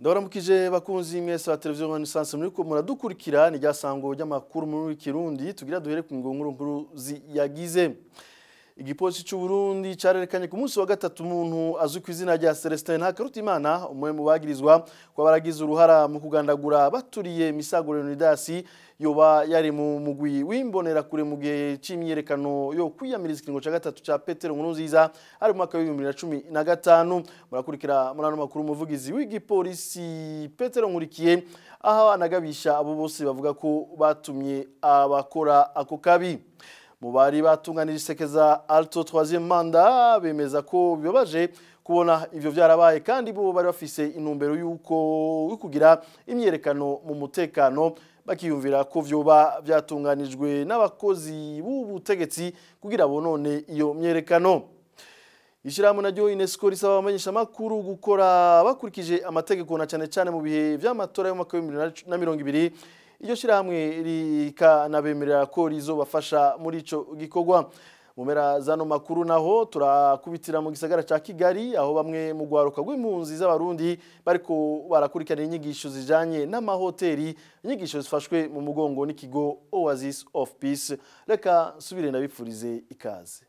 ndabaramukije bakunzi mwese ba televiziyo renaissance muri ko muradukurikira ni ryasango ry'amakuru muri kirundi tugira duhere ku ngonguru nkuru yagize igipolisi cy'u Burundi cyarerekanye ku munsi wa gatatu umuntu azwi ku izina rya Celestin Ntakarutimana umwe mu bagirizwa ko baragize uruhara mu kugandagura baturiye Misago Leonidas yoba yari mu mugwi w'imbonera kure mu gihe c'imyerekano yo kwiyamiriza ikiringo ca gatatu ca Petero Nkurunziza ari mu mwaka wa 2015 murakurikira muri ano makuru umuvugizi w'igipolisi Petero Nkurikiye aho anagabisha abo bose bavuga ko batumye abakora ako kabi mu bari batunganije isekeza alto troisième manda bemeza ko bibabaje kubona ivyo vyarabaye kandi bo bari bafise intumbero yuko kugira imyerekano mu mutekano bakiyumvira ko vyoba vyatunganijwe n'abakozi b'ubutegetsi kugira bonone iyo myerekano Ishirahamwe naryo UNESCO risaba abamenyesha makuru gukora bakurikije amategeko na cane cane mu bihe vy'amatora yo mu mwaka wa 2020 iryo shirahamwe rikanabemerera ko rizobafasha muri ico gikorwa mu mpera zano makuru naho turakubitira mu gisagara ca Kigali aho bamwe mu gwaruka rw'impunzi z'abarundi bariko barakurikirana inyigisho zijanye n'amahoteli inyigisho zifashwe mu mugongo n'ikigo Oasis of Peace reka subire ndabipfurize ikaze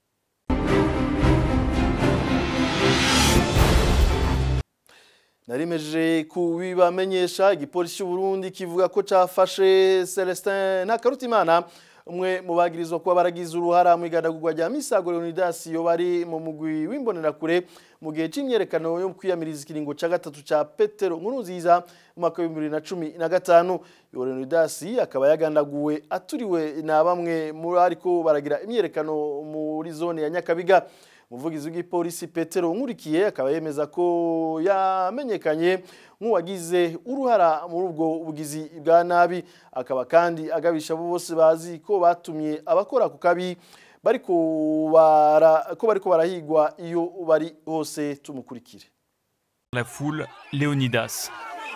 narimeje kubibamenyesha igipolisi cy'u Burundi kivuga ko cafashe Celestin Ntakarutimana umwe mu bagirizwa kuba baragize uruhara mu igandagurwa rya Misago Leonidas yo bari mu mugwi w'imbonera kure mu gihe c'imyerekano yo kwiyamiriza ikiringo ca gatatu ca Petero Nkurunziza mu mwaka wa 2015 yo Leonidas akaba yagandaguwe aturiwe na bamwe muri ariko baragira imyerekano muri zone ya Nyakabiga umuvugizi w'igipolisi Petero Nkurikiye akaba yemeza ko yamenyekanye nk'uwagize uruhara muri ubwo bugizi bwa nabi akaba kandi agabisha abo bose bazi ko batumye abakora ku kabi bariko bara ko bariko barahigwa iyo bari hose tumukurikire La foule Léonidas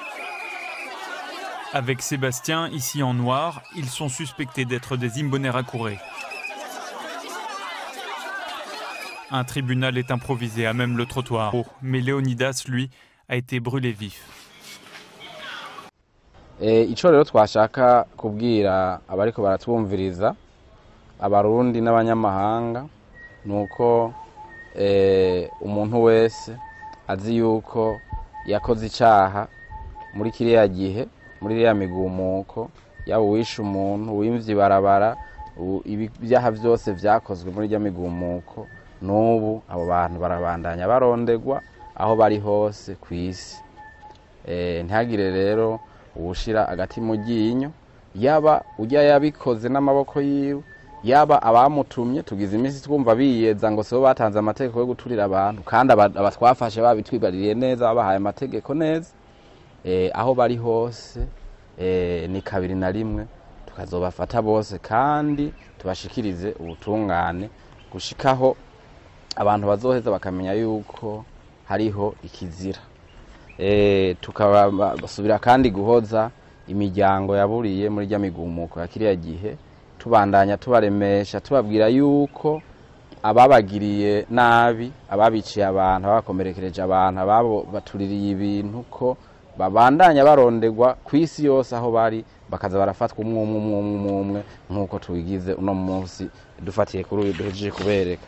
Avec Sébastien, ici en noir, ils sont suspectés d'être des Imbonerakure. Un tribunal est improvisé à même le trottoir. Oh, mais Léonidas, lui, a été brûlé vif. icyo rero twashaka kubwira abariko baratwumviriza abarundi n'abanyamahanga ni uko umuntu wese azi yuko yakoze icyaha muri kiriya gihe muri iriya migumuko yaba uwishe umuntu uwimvye ibarabara ibyaha byose byakozwe muri iriya migumuko n'ubu abo bantu barabandanya barondegwa aho bari hose ku isi ntihagire rero uwushyira agati mu ryinyo yaba ujya yabikoze n'amaboko yiwe yaba abamutumye tugize iminsi twumva biyeza ngo sibo batanze amategeko yo guturira abantu kandi abatwafashe babitwibaririye neza babahaye amategeko neza aho bari hose ni kabiri na rimwe tukazobafata bose kandi tubashikirize ubutungane gushikaho abantu bazoheza bakamenya yuko hariho ikizira tukabasubira kandi guhoza imiryango yaburiye muri rya migumuko ya kiriya gihe tubandanya tubaremesha tubabwira yuko ababagiriye nabi ababiciye abantu ababakomerekereje abantu ababo batuririye ibintu ko babandanya barondegwa ku isi yose aho bari bakaza barafatwa umwe umwe umwe umwe umwe nk'uko tubigize uno munsi dufatiye kuri uyu duhejeje kubereka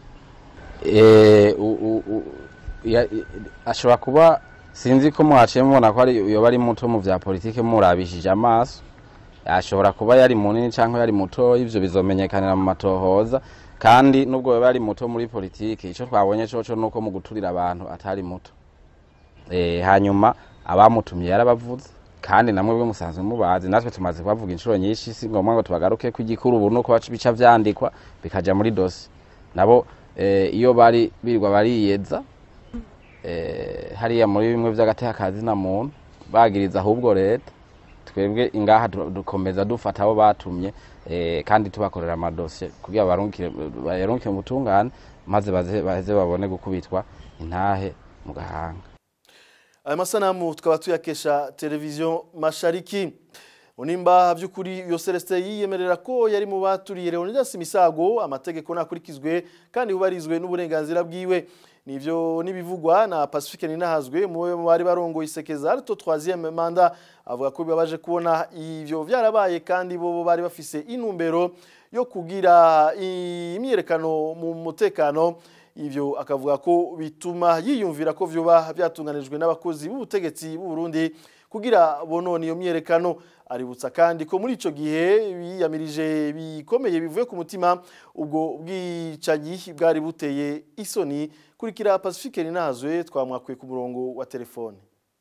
ashobora kuba sinzi ko mwaciye mubona ko yoba ari muto mu bya politiki murabishije amaso ashobora kuba yari munini cyangwa yari muto ibyo bizomenyekanira mu matohoza kandi nubwo yoba yari muto muri politiki icyo twabonye cyo ni uko mu guturira abantu atari muto hanyuma abamutumye yarabavuze kandi namwe bwe musanzwe mubazi natwe tumaze kubavuga inshuro nyinshi si ngombwa ngo tubagaruke ko igikuru ubu nuko bica vyandikwa bikaja muri dosi nabo iyo bari birirwa bariyeza hariya muri bimwe vy'agatekazi na muntu bagiriza ahubwo leta twebwe ingaha dukomeza dufata abo batumye kandi tubakorera amadosiye kugira bayarungike mu butungane maze baheze babone gukubitwa intahe mu gahanga aya masanamu tukaba tuyakesha televiziyo mashariki unimba by'ukuri iyo Celestin yiyemerera ko yari mu baturiye Leonidas Misago amategeko nakurikizwe kandi hubarizwe n'uburenganzira bwiwe nivyo nibivugwa na Pacifique Ninahazwe mu bari barongo isekeza arito 3e manda avuga ko bibabaje kubona ivyo vyarabaye kandi bo bari bafise inumbero yo kugira imyerekano mu mutekano ivyo akavuga ko bituma yiyumvira ko vyoba byatunganijwe n'abakozi b'ubutegetsi b'u Burundi kugira bonone iyo myerekano aributsa kandi ko muri ico gihe biyamirije bikomeye bivuye ku mutima ubwo bwicanyi bwari buteye isoni kurikira Pacifique Ninahazwe twamwakwe ku murongo wa telefone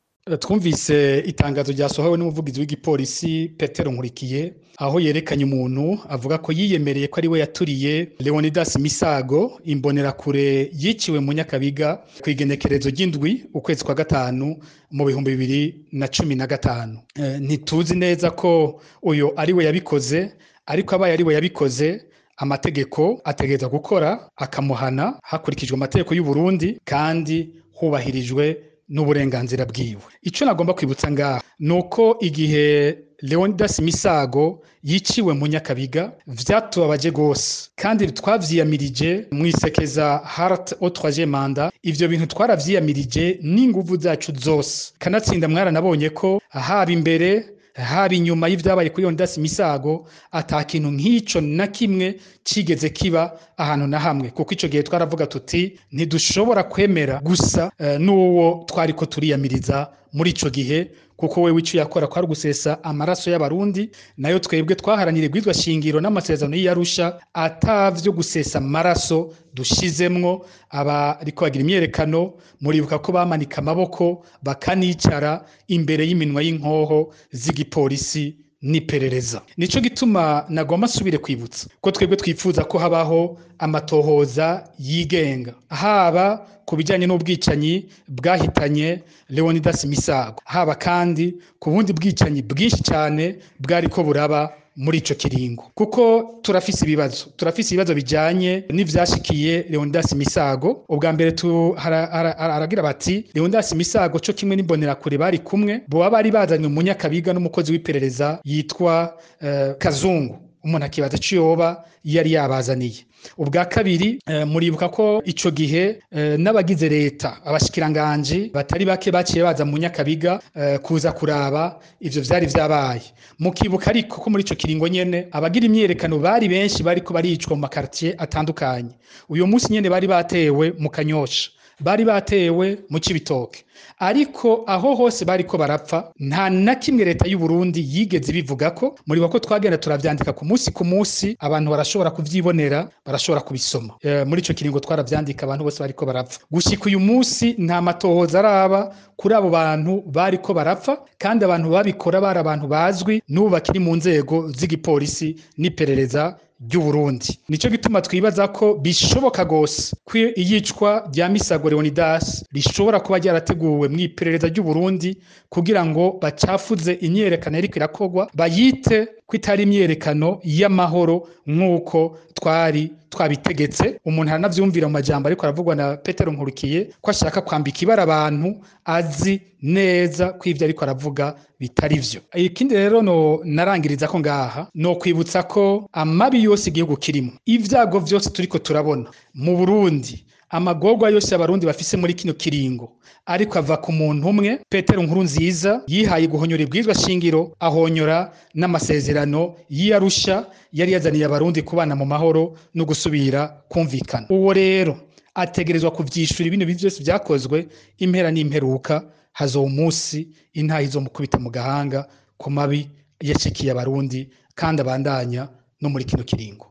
twumvise itangazo ryasohowe n'umuvugizi w'igipolisi petero nkurikiye aho yerekanye umuntu avuga ko yiyemereye ko ari we yaturiye leonidas misago imbonerakure yiciwe mu nyakabiga ku igenekerezo ry'indwi ukwezi kwa gatanu mu bihumbi bibiri na cumi na gatanu ntituzi neza ko uyu ari we yabikoze ariko abaye ari we yabikoze amategeko ategereza gukora akamuhana hakurikijwe amategeko y'u Burundi kandi hubahirijwe n'uburenganzira bwiwe icyo nagomba kwibutsa ngaha ni uko igihe leonidas misago yiciwe mu nyakabiga vyatubabaje gose kandi twavyiyamirije mu isekeza hart au troisième manda ivyo bintu twaravyiyamirije n'inguvu zacu zose kanatsinda mwaranabonye ko haba imbere haba inyuma y'ivyabaye kuri Leonidas Misago ata kintu nk'ico na kimwe cigeze kiba ahantu na hamwe kuko ico gihe twaravuga tuti ntidushobora kwemera gusa uh, n'uwo twariko turiyamiriza muri ico gihe kuko wewe icyo yakora kwari gusesa amaraso y'abarundi nayo twebwe twaharanira ibwizwa shingiro n'amasezerano y'iyarusha atavyo gusesa amaraso dushizemwo abariko bagira imyerekano muribuka ko bamanika amaboko bakanicara imbere y'iminwa y'inkoho z'igipolisi n'iperereza nico gituma nagomba nsubire kwibutsa ko twebwe twifuza ko habaho amatohoza yigenga haba ku bijyanye n'ubwicanyi bwahitanye leonidas misago haba kandi ku bundi bwicanyi bwinshi cyane bwari ko buraba muri ico kiringo kuko turafise ibibazo turafise ibibazo bijanye n'ivyashikiye Leonidas Misago ubwa mbere tu aragira bati Leonidas Misago cyo kimwe n'imbonerakure bari kumwe bo bari bazanye umunyakabiga n'umukozi w'iperereza yitwa uh, Kazungu umuntu akibaza icyo yoba yari yabazaniye ubwa kabiri muribuka ko icyo gihe n'abagize leta abashikiranganji batari bake baciye baza mu nyakabiga kuza kuraba ibyo byari byabaye mukibuka ariko ko muri icyo kiringo nyine abagira imyerekano bari benshi bari ko baricwa mu makaritiye atandukanye uyu munsi nyine bari batewe mu kanyosha bari batewe mu kibitoke ariko aho hose bariko barapfa nta na kimwe leta y'u Burundi yigeze bivuga ko muri bako twagenda turavyandika ku munsi ku munsi abantu barashobora kuvyibonera barashobora kubisoma e, muri ico kiringo twaravyandika abantu bose bariko barapfa gushika uyu munsi nta matohoza araba kuri abo bantu bariko barapfa kandi abantu babikora bari abantu bazwi n'ubu bakiri mu nzego z'igipolisi n'iperereza ry'u Burundi nico gituma twibaza ko bishoboka gose ko iyicwa rya Misago Leonidas rishobora kuba ryarateguwe mu iperereza ry'u Burundi kugira ngo bacafuze imyerekano ariko irakogwa bayite ko itari imyerekano y'amahoro nk'uko twari twabitegetse umuntu aranavyumvira mu majambo ariko aravugwa na Petero Nkurikiye ko ashaka kwambika ibara abantu azi neza ko ivyo ariko aravuga bitari vyo ikindi rero no narangiriza ko ngaha no kwibutsa ko amabi yose igihugu kirimo ivyago vyose turiko turabona mu Burundi amagorwa yose abarundi bafise muri kino kiringo ariko ava ku muntu umwe petero nkuru nziza yihaye guhonyora ibwirizwa shingiro ahonyora n'amasezerano y'iyarusha yari yazaniye abarundi kubana mu mahoro no gusubira kumvikana uwo rero ategerezwa kuvyishura ibintu byose vyakozwe impera n'imperuka hazoba umunsi intaha izomukubita mu gahanga ku mabi yashikiye abarundi kandi abandanya no muri kino kiringo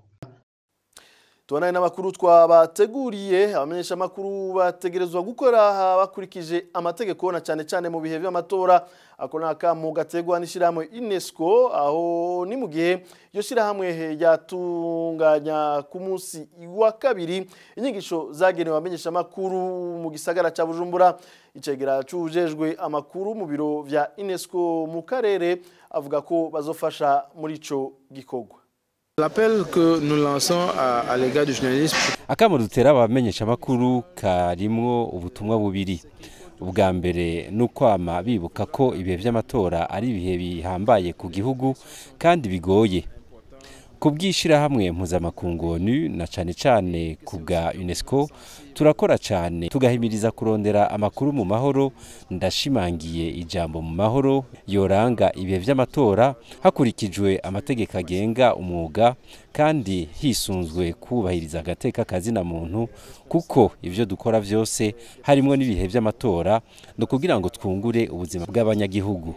tubonane n'amakuru twabateguriye abamenyesha amakuru bategerezwa gukora bakurikije amategeko na cyane cyane mu bihe by'amatora ako ni akamu gategwa n'ishyirahamwe unesco aho ni mu gihe iryo shyirahamwe ryatunganya ku munsi wa kabiri inyigisho zagenewe abamenyesha amakuru mu gisagara cya bujumbura icegera cyujejwe amakuru mu biro bya unesco mu karere avuga ko bazofasha muri ico gikorwa L'appel que nous lançons à, à l'égard du journalisme. akamo dutera abamenyesha amakuru karimwo ubutumwa bubiri ubwa mbere ni ukwama bibuka ko ibihe by'amatora ari ibihe bihambaye ku gihugu kandi bigoye ku bw'ishyirahamwe mpuzamakungu onu na cyane cyane ku bwa unesco turakora cyane tugahimiriza kurondera amakuru mu mahoro ndashimangiye ijambo mu mahoro yoranga ibihe by'amatora hakurikijwe amategeko agenga umwuga kandi hisunzwe kubahiriza agateka kazina muntu kuko ibyo dukora byose harimo n'ibihe by'amatora ni ukugira ngo twungure ubuzima bw'abanyagihugu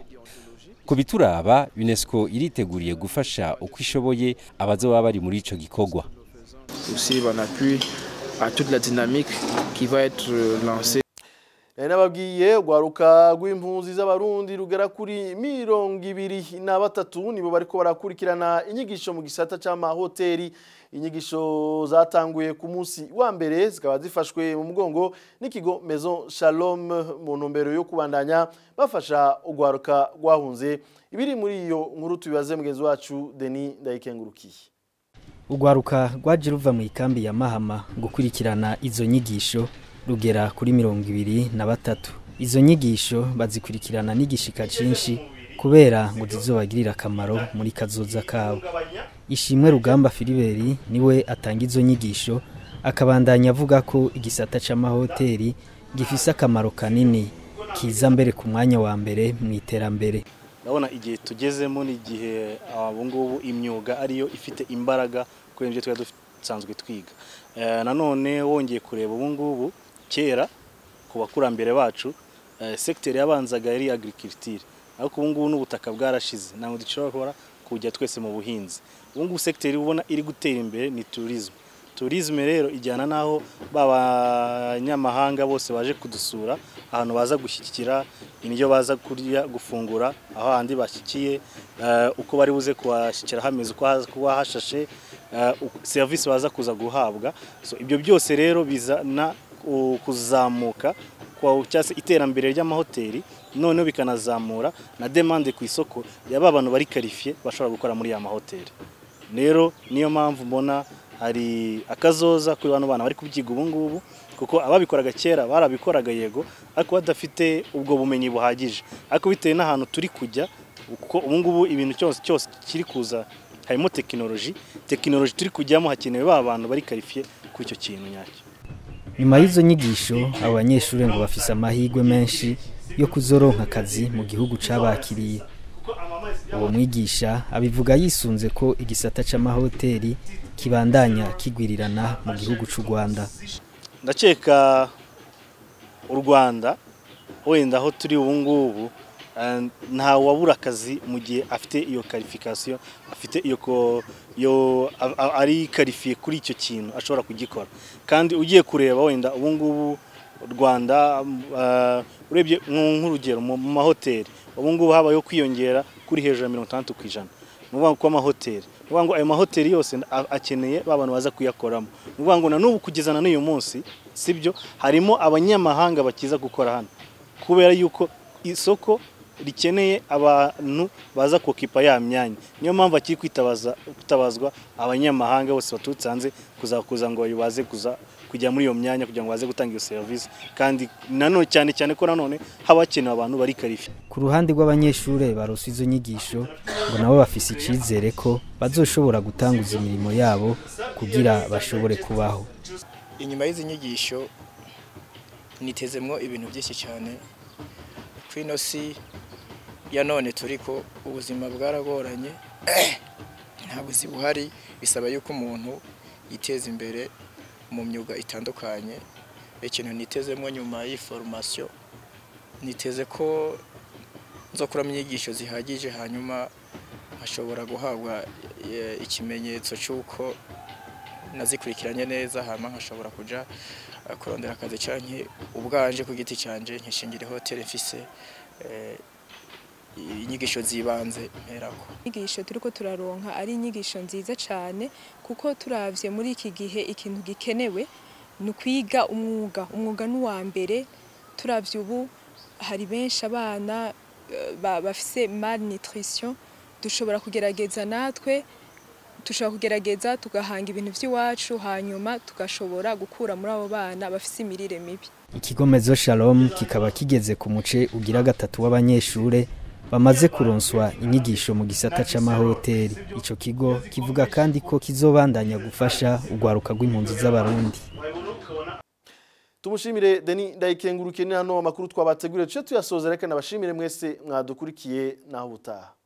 ku bituraba unesco iriteguriye gufasha uko ishoboye abazoba bari muri ico gikorwa Aussi, on appuie à toute la dynamique qui va être lancée. Nari nababwiye urwaruka rw'impunzi z'abarundi rugera kuri mirongo ibiri na batatu nibo bariko barakurikirana inyigisho mu gisata c'amahoteli inyigisho zatanguye ku munsi wa mbere zikaba zifashwe mu mugongo n'ikigo Maison Shalom mu ntumbero yo kubandanya bafasha urwaruka rwahunze ibiri muri iyo nkuru tubibaze mugenzi wacu Denis Ndayikengurukiye urwaruka rwaje ruva mu ikambi ya mahama gukurikirana izo nyigisho rugera kuri mirongo ibiri na batatu izo nyigisho bazikurikirana n'igishika cyinshi kubera ngo zizobagirire akamaro muri kazoza kabo ishimwe rugamba filiberi niwe atanga izo nyigisho akabandanya avuga ko igisata c'amahoteli gifise akamaro kanini kiza mbere ku mwanya wa mbere mu iterambere ndabona igihe tugezemo ni igihe ubu ngubu imyuga ariyo ifite imbaraga kuri ibyo twari dusanzwe twiga Eh, nanone wongeye kureba ubu ngubu kera ku bakurambere bacu eh, sekiteri yabanzaga yari agriculture ariko ubu ngubu n'ubutaka bwarashize ntabwo dushobora kujya twese mu buhinzi ubu ngubu sekiteri ubona iri gutera imbere ni tourisme tourisme rero ijyana n'aho ba banyamahanga bose baje kudusura ahantu baza gushyikira indyo baza kurya gufungura aho handi bashyikiye eh, uko bari buze kuhashyikira hameze uko haza kuba hashashe eh, uko- serivisi baza kuza guhabwa so ibyo byose rero bizana ku- kuzamuka kwa cyangwa se iterambere ry'amahoteli noneho bikanazamura na demande ku isoko ya ba bantu bari karifiye bashobora gukora muri ya mahoteli rero niyo mpamvu mbona hari akazoza kuri bano bana bari kubyiga ubu ngubu kuko ababikoraga kera barabikoraga yego ariko badafite ubwo bumenyi buhagije ariko bitewe n'ahantu turi kujya kuko ubu ngubu ibintu cyose cyose kiri kuza harimo tekinoloji tekinoloji turi kujyamo hakenewe ba bantu bari karifiye kuri icyo kintu nyacyo nyuma y'izo nyigisho abo banyeshuri ngo bafise amahirwe menshi yo kuzoronka akazi mu gihugu cabakiriye uwo mwigisha abivuga yisunze ko igisata c'amahoteli kibandanya kigwirirana mu gihugu c'u Rwanda ndakeka u rwanda wenda aho turi ubu ngubu eh, nta wabura akazi mu gihe afite iyo karifikasiyo afite iyo ko yo a- a- ari karifiye kuri icyo kintu ashobora kugikora kandi ugiye kureba wenda ubu ngubu u rwanda eh, urebye nk- nk'urugero mu mu mahoteli ubu ngubu habayeho kwiyongera kuri hejuru ya mirongo itandatu ku ijana ni ukuvuga ngo amahoteli ni ukuvuga ngo ayo mahoteli yose a- akeneye ba bantu baza kuyakoramo ni ukuvuga ngo na n'ubu kugeza na n'uyu munsi sibyo harimo abanyamahanga bakiza gukora hano kubera yuko isoko rikeneye abantu baza kokipa ya myanya niyo mpamvu akiri kwitabaza kwitabazwa abanyamahanga bose baturutse hanze kuza kuza ngo baze kuza kujya muri iyo myanya kugira ngo baze gutanga iyo serivisi kandi nanone cyane cyane ko nanone haba hakenewe abantu bari karifi ku ruhande rw'abanyeshuri barose izo nyigisho ngo nabo bafise icizere ko bazoshobora gutanguza imirimo yabo kugira bashobore kubaho inyuma y'izi nyigisho nitezemwo ibintu byinshi cyane ku ino si ya none turi ko ubuzima bwaragoranye nta buzi buhari bisaba yuko umuntu yiteza imbere mu myuga itandukanye ikintu nitezemwo nyuma y'iyi foromasiyo niteze ko nzokuramo inyigisho zihagije hanyuma nkashobora guhabwa eh, ikimenyetso cy'uko nazikurikiranye neza hanyuma nkashobora kuja eh, kurondera akazi canke ubwanje ku giti canje nkishingira hoteli mfise eh, inyigisho zibanze mperako inyigisho turiko turaronka ari inyigisho nziza cyane kuko turavye muri iki gihe ikintu gikenewe ni ukwiga umwuga umwuga ni uwa mbere turavye ubu hari benshi abana eh, ba- bafise malnutrition dushobora kugerageza natwe dushobora kugerageza tugahanga ibintu by'iwacu hanyuma tugashobora gukura muri abo bana bafise imirire mibi ikigo mezo shalom kikaba kigeze ku muce ugira gatatu w'abanyeshure bamaze kuronswa inyigisho mu gisata c'amahoteli ico kigo kivuga kandi ko kizobandanya gufasha urwaruka rw'impunzi z'abarundi tumushimire deni ndayikengurukiye ni hano amakuru twabateguriye tuce tuyasoza reka nabashimire mwese mwadukurikiye naho ubutaha